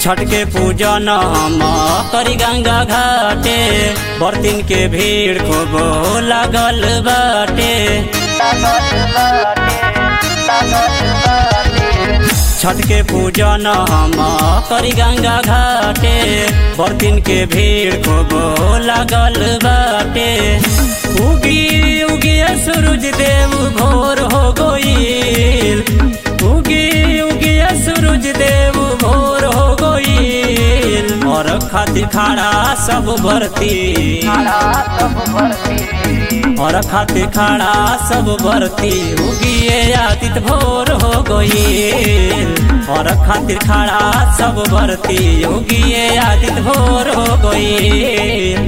छठ के पूजन हम करी गंगा घाटे बर्तिन के भीड़ खूब लागल बाटे छठ के पूजन हम करी गंगा घाटे बर्तिन के भीड़ खूब लागल बाटे उगी उगी सूरज देव भोर हो गईल उगी उगी सूरज देव भोर हो गईल और खातिर खाड़ा सब भरती और खातिर खाड़ा सब भरती उगिए आदित भोर हो गईल और खातिर खाड़ा सब भरती उगिए आदित भोर हो गईल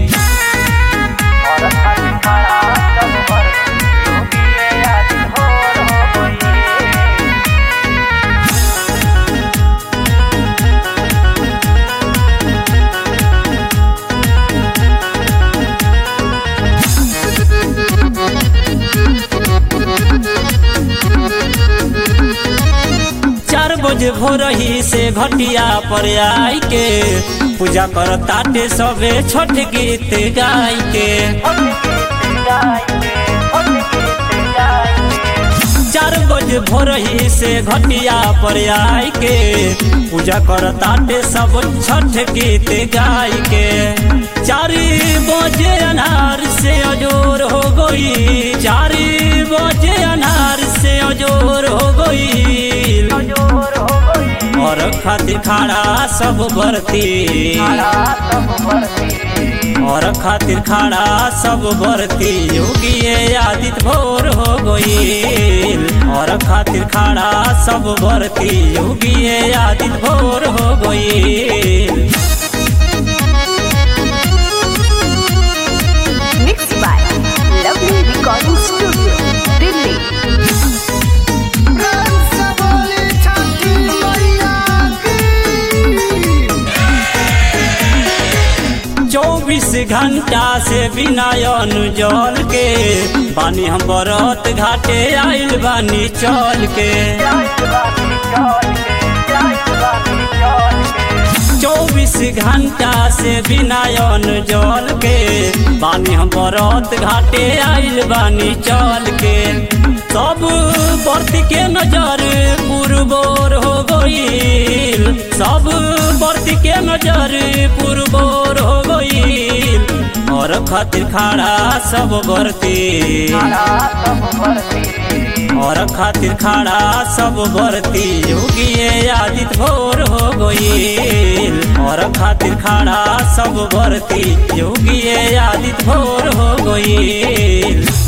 चार बजे भोर ही से घटिया पर आई के पूजा कर ताटे सबे छठ गीत गाय के चार बजे भोर ही से घटिया पर आई के पूजा कर ताटे सब छठ गीत गाय के चार बजे अनार से अजोर हो गई चार बजे अनार से अजोर हो गई और खातिर खाड़ा सब भरती और खातिर खाड़ा सब भरती योगिए आदित भोर हो गईल और खातिर खाड़ा सब भरती योगिए आदित भोर हो गईल Mixed by Lovely Recording Studio, Delhi. प्रेम से बोली छठी मैया की चौबीस घंटा से बिना जल के बानी हम बरत घाटे आइल बानी चल के चौबीस घंटा से बिना जल के बानी हम बरत घाटे आइल बानी चल के सब बर्त के नजर पुरबोर हो गईल सब बर्त के नजर पुरबोर हो गईल और खातिर खाड़ा सब बरती और खातिर खाड़ा सब भरती योगिए आदित भोर हो गईल और खातिर खाड़ा सब भरती योगिए आदित भोर हो गईल